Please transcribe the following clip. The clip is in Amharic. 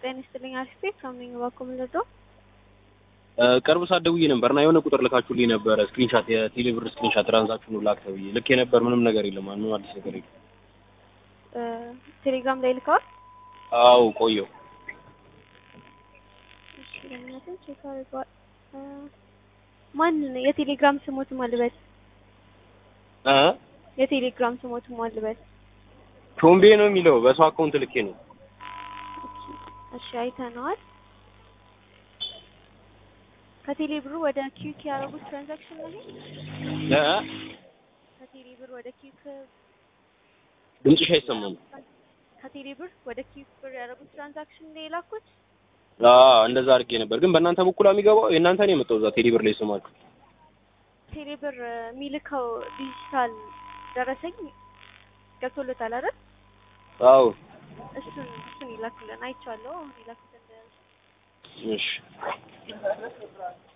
ጤና ይስጥልኝ። አሪፍ ቤት ከምን በኩል ልዶ ቅርብ ሰዓት ደውዬ ነበር እና የሆነ ቁጥር ልካችሁልኝ ነበረ ስክሪንሻት የቴሌብር ስክሪንሻት ትራንዛክሽኑ ላክ ተብዬ ልኬ ነበር። ምንም ነገር የለም። ምንም አዲስ ነገር የለም። ቴሌግራም ላይ ልከዋል። አዎ ቆየው። እሺ ለምነትን ቼክ አድርገዋል። ማን የቴሌግራም ስሞት ማልበስ እ የቴሌግራም ስሞት ማልበስ ቾምቤ ነው የሚለው በሰው አካውንት ልኬ ነው። እሺ አይተነዋል። ከቴሌ ብሩ ወደ ኪዩክ ያደረጉት ትራንዛክሽን ነው ይሄ? እ ከቴሌ ብር ወደ ኪዩክ ድምፅሽ አይሰማም። ከቴሌ ብር ወደ ኪዩክ ብር ያደረጉት ትራንዛክሽን ነው የላኩት። አዎ እንደዛ አድርጌ ነበር፣ ግን በእናንተ በኩል የሚገባው የእናንተ ነው የመጣው እዛ ቴሌብር ላይ ስማችሁ ቴሌ ብር የሚልከው ዲጂታል ደረሰኝ ገብቶለታል አይደል? አዎ እሱን እሱን ይላክልን አይቼዋለሁ። አሁን ይላኩት እንደ እሺ